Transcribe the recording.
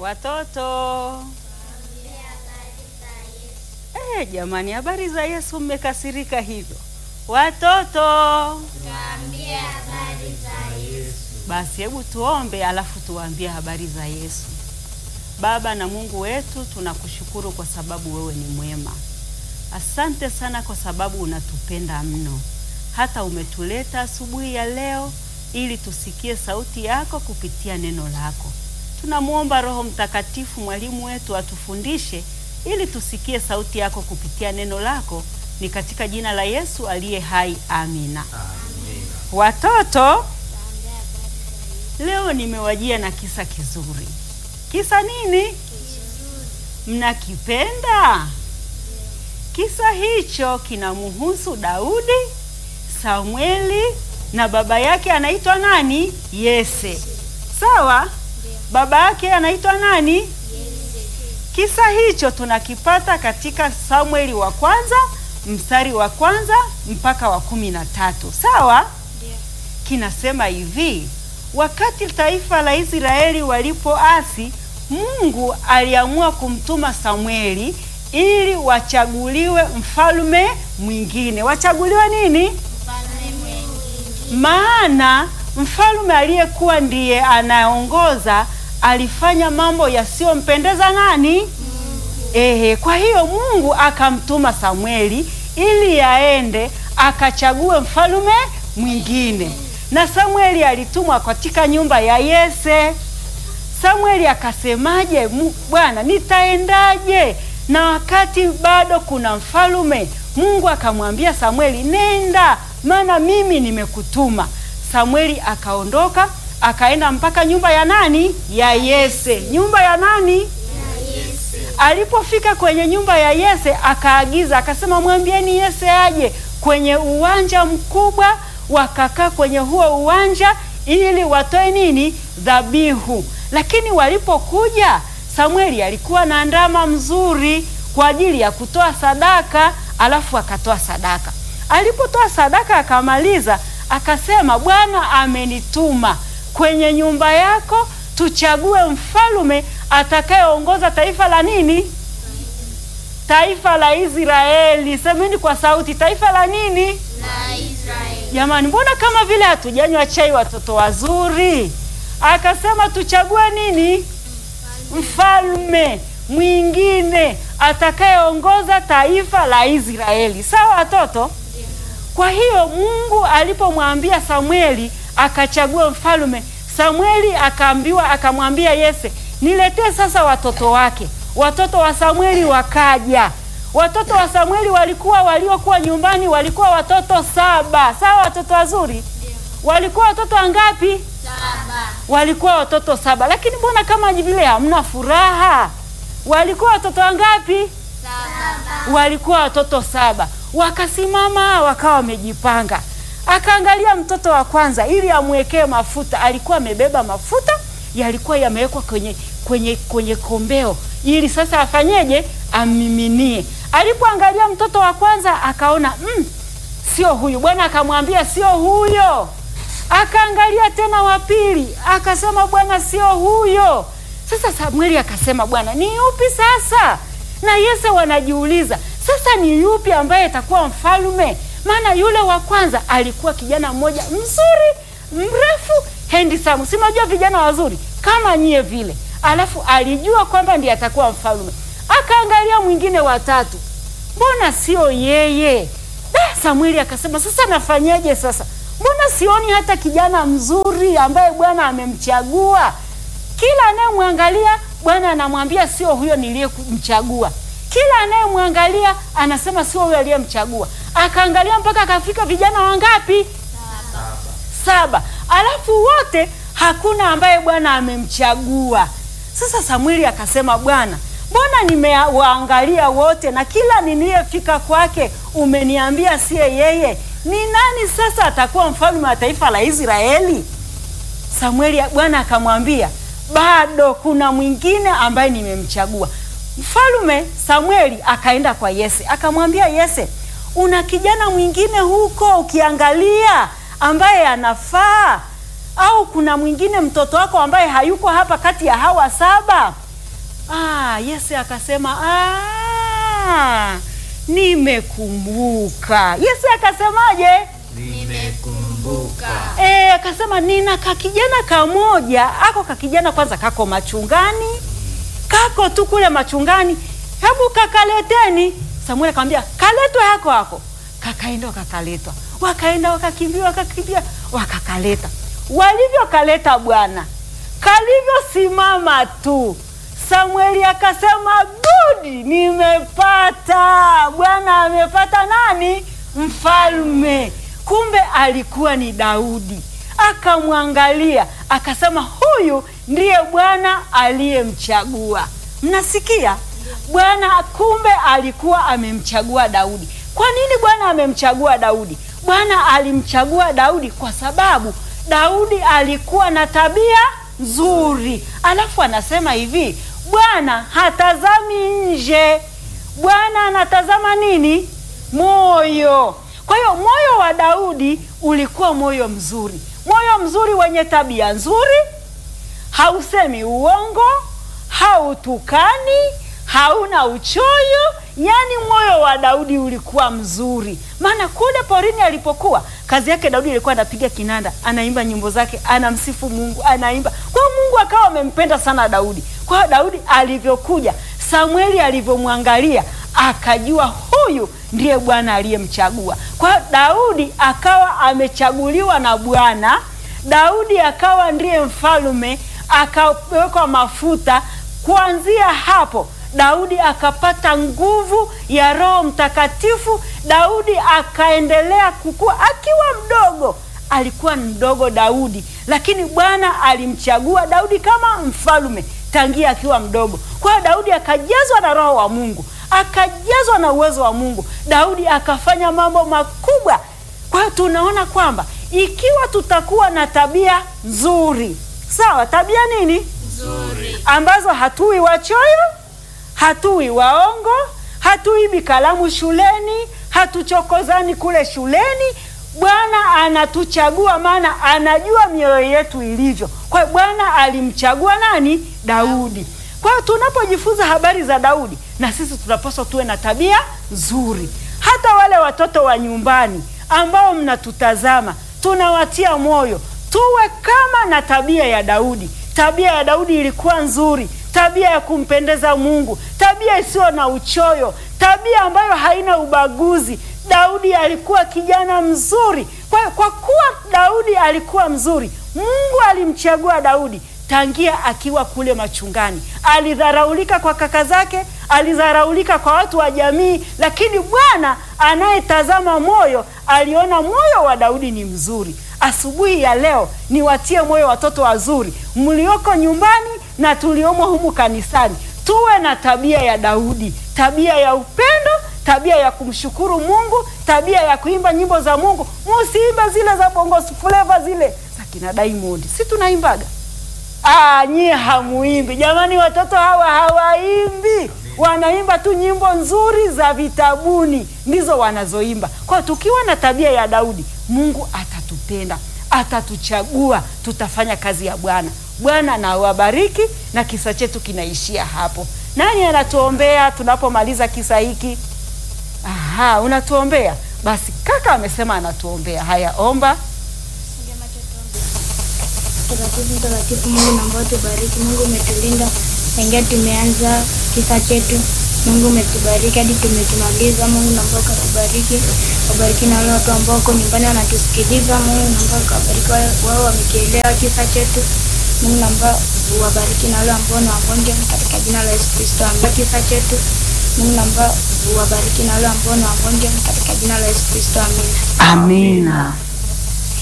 Watoto eh, jamani, habari za Yesu, mmekasirika hivyo watoto? Tuambie habari za Yesu. Basi hebu tuombe, alafu tuwaambie habari za Yesu. Baba na Mungu wetu, tunakushukuru kwa sababu wewe ni mwema. Asante sana kwa sababu unatupenda mno, hata umetuleta asubuhi ya leo ili tusikie sauti yako kupitia neno lako. Tunamwomba Roho Mtakatifu, mwalimu wetu, atufundishe ili tusikie sauti yako kupitia neno lako. Ni katika jina la Yesu aliye hai, amina. Watoto, leo nimewajia na kisa kizuri. Kisa nini? Mnakipenda? Kisa hicho kinamhusu Daudi, Samueli na baba yake anaitwa nani? Yese. Sawa? Baba yake anaitwa nani? Kisa hicho tunakipata katika Samueli wa kwanza mstari wa kwanza mpaka wa kumi na tatu. Sawa? Kinasema hivi: wakati taifa la Israeli walipoasi, Mungu aliamua kumtuma Samueli ili wachaguliwe mfalme mwingine. Wachaguliwe nini? Mfalme mwingine. Maana mfalme aliyekuwa ndiye anaongoza alifanya mambo yasiyompendeza nani? Ehe, kwa hiyo Mungu akamtuma Samueli ili aende akachague mfalme mwingine, na Samueli alitumwa katika nyumba ya Yese. Samueli akasemaje? "Mu- Bwana, nitaendaje na wakati bado kuna mfalume? Mungu akamwambia Samueli, nenda, maana mimi nimekutuma. Samueli akaondoka akaenda mpaka nyumba ya nani? Ya Yese. Nyumba ya nani? Alipofika kwenye nyumba ya Yese akaagiza akasema, mwambieni Yese aje kwenye uwanja mkubwa. Wakakaa kwenye huo uwanja ili watoe nini? Dhabihu. Lakini walipokuja, Samueli alikuwa na ndama mzuri kwa ajili ya kutoa sadaka, alafu akatoa sadaka. Alipotoa sadaka akamaliza, akasema, Bwana amenituma kwenye nyumba yako tuchague mfalume atakayeongoza taifa la nini? Taifa la Israeli. Semeni kwa sauti, taifa la nini? La Israeli. Jamani, mbona kama vile hatujanywa chai, watoto wazuri? Akasema tuchague nini? Mfalme mwingine atakayeongoza taifa la Israeli. Sawa watoto? Kwa hiyo Mungu alipomwambia Samueli akachague mfalme, Samueli akaambiwa, akamwambia Yese, niletee sasa watoto wake. Watoto wa Samueli wakaja. Watoto wa Samueli walikuwa waliokuwa nyumbani walikuwa watoto saba. Sawa watoto wazuri? Walikuwa watoto wangapi? Saba. Walikuwa watoto saba, lakini mbona kama vile hamna furaha? Walikuwa watoto wangapi? Saba. walikuwa watoto saba. Wakasimama wakawa wamejipanga. Akaangalia mtoto wa kwanza ili amwekee mafuta. Alikuwa amebeba mafuta yalikuwa yamewekwa kwenye kwenye kwenye kombeo ili sasa afanyeje? Ammiminie. Alipoangalia mtoto wa kwanza akaona mm, sio huyu. Bwana akamwambia sio huyo. Akaangalia tena wa pili akasema, Bwana sio huyo. Sasa Samueli akasema, Bwana ni yupi sasa? Na Yese wanajiuliza sasa ni yupi ambaye atakuwa mfalme? Maana yule wa kwanza alikuwa kijana mmoja mzuri mrefu handsome, si mnajua vijana wazuri kama nyie vile, alafu alijua kwamba ndiye atakuwa mfalme. Akaangalia mwingine watatu, mbona sio yeye? Da, Samueli akasema sasa nafanyeje sasa? Mbona sioni hata kijana mzuri ambaye Bwana amemchagua? Kila anayemwangalia Bwana anamwambia sio huyo niliyemchagua. Kila anayemwangalia anasema sio huyo aliyemchagua. Akaangalia mpaka akafika vijana wangapi? Saba. Alafu wote hakuna ambaye Bwana amemchagua. Sasa Samueli akasema, Bwana, mbona nimewaangalia wote na kila niliyefika kwake umeniambia siye yeye? Ni nani sasa atakuwa mfalme wa taifa la Israeli? Samueli, Bwana akamwambia bado kuna mwingine ambaye nimemchagua. Mfalume Samueli akaenda kwa Yese akamwambia Yese, una kijana mwingine huko ukiangalia ambaye anafaa, au kuna mwingine mtoto wako ambaye hayuko hapa kati ya hawa saba? Ah, Yese akasema ah, nimekumbuka. Yese akasemaje? Nimekumbuka. E, akasema nina kakijana kamoja, ako kakijana kwanza kako machungani, kako tu kule machungani, hebu kakaleteni. Samueli akamwambia kaletwe hako hako, kakaenda wakakaletwa, wakaenda wakakimbia, wakakimbia, wakakaleta. Walivyokaleta bwana, kalivyosimama tu Samueli akasema good, nimepata bwana, amepata nani? Mfalme. Kumbe alikuwa ni Daudi. Akamwangalia akasema, huyu ndiye Bwana aliyemchagua. Mnasikia? Bwana kumbe alikuwa amemchagua Daudi. Kwa nini Bwana amemchagua Daudi? Bwana alimchagua Daudi kwa sababu Daudi alikuwa na tabia nzuri. Alafu anasema hivi, Bwana hatazami nje, Bwana anatazama nini? Moyo. Kwa hiyo moyo wa Daudi ulikuwa moyo mzuri, moyo mzuri wenye tabia nzuri, hausemi uongo, hautukani, hauna uchoyo. Yaani moyo wa Daudi ulikuwa mzuri, maana kule porini alipokuwa, kazi yake Daudi ilikuwa anapiga kinanda, anaimba nyimbo zake, anamsifu Mungu, anaimba. Kwa hiyo Mungu akawa amempenda sana Daudi. Kwa hiyo Daudi alivyokuja, Samueli alivyomwangalia, akajua huyu ndiye Bwana aliyemchagua. Kwa hiyo Daudi akawa amechaguliwa na Bwana. Daudi akawa ndiye mfalme, akawekwa mafuta. Kuanzia hapo Daudi akapata nguvu ya Roho Mtakatifu. Daudi akaendelea kukua akiwa mdogo. Alikuwa mdogo Daudi, lakini Bwana alimchagua Daudi kama mfalme tangia akiwa mdogo. Kwa hiyo Daudi akajazwa na Roho wa Mungu, akajazwa na uwezo wa Mungu. Daudi akafanya mambo makubwa. Kwa hiyo tunaona kwamba ikiwa tutakuwa na tabia nzuri, sawa, tabia nini Nzuri. ambazo hatui wachoyo, hatui waongo, hatuibi kalamu shuleni, hatuchokozani kule shuleni. Bwana anatuchagua, maana anajua mioyo yetu ilivyo. Kwa hiyo Bwana alimchagua nani? Daudi. Kwa hiyo tunapojifunza habari za Daudi, na sisi tunapaswa tuwe na tabia nzuri. Hata wale watoto wa nyumbani ambao mnatutazama, tunawatia moyo tuwe kama na tabia ya Daudi. Tabia ya Daudi ilikuwa nzuri, tabia ya kumpendeza Mungu, tabia isiyo na uchoyo, tabia ambayo haina ubaguzi. Daudi alikuwa kijana mzuri. Kwa hiyo kwa kuwa Daudi alikuwa mzuri, Mungu alimchagua Daudi tangia akiwa kule machungani. Alidharaulika kwa kaka zake, alidharaulika kwa watu wa jamii, lakini Bwana anayetazama moyo aliona moyo wa Daudi ni mzuri. Asubuhi ya leo niwatie moyo watoto wazuri mlioko nyumbani na tuliomo humu kanisani, tuwe na tabia ya Daudi, tabia ya upendo, tabia ya kumshukuru Mungu, tabia ya kuimba nyimbo za Mungu. Musiimbe zile za bongo flava zile za kina Diamond, si tunaimbaga? Ah, nyie hamuimbi jamani, watoto hawa hawaimbi, wanaimba tu nyimbo nzuri za vitabuni, ndizo wanazoimba. Kwa hiyo tukiwa na tabia ya Daudi, Mungu atatupenda, atatuchagua, tutafanya kazi ya Bwana. Bwana na wabariki, na kisa chetu kinaishia hapo. Nani anatuombea tunapomaliza kisa hiki? Aha, unatuombea basi. Kaka amesema anatuombea. Haya, omba. Mtakatifu, mtakatifu Mungu naomba tubariki. Mungu umetulinda tangia tumeanza kisa chetu. Mungu umetubariki hadi tumekimaliza. Mungu naomba ukatubariki, wabariki na wale watu ambao wako nyumbani wanatusikiliza. Mungu naomba ukabariki wale- wao wamekielewa kisa chetu. Mungu naomba uwabariki na wale ambao ni wagonjwa katika jina la Yesu Kristo, amina. Kisa chetu Mungu naomba uwabariki na wale ambao ni wagonjwa katika jina la Yesu Kristo, amina. Amina.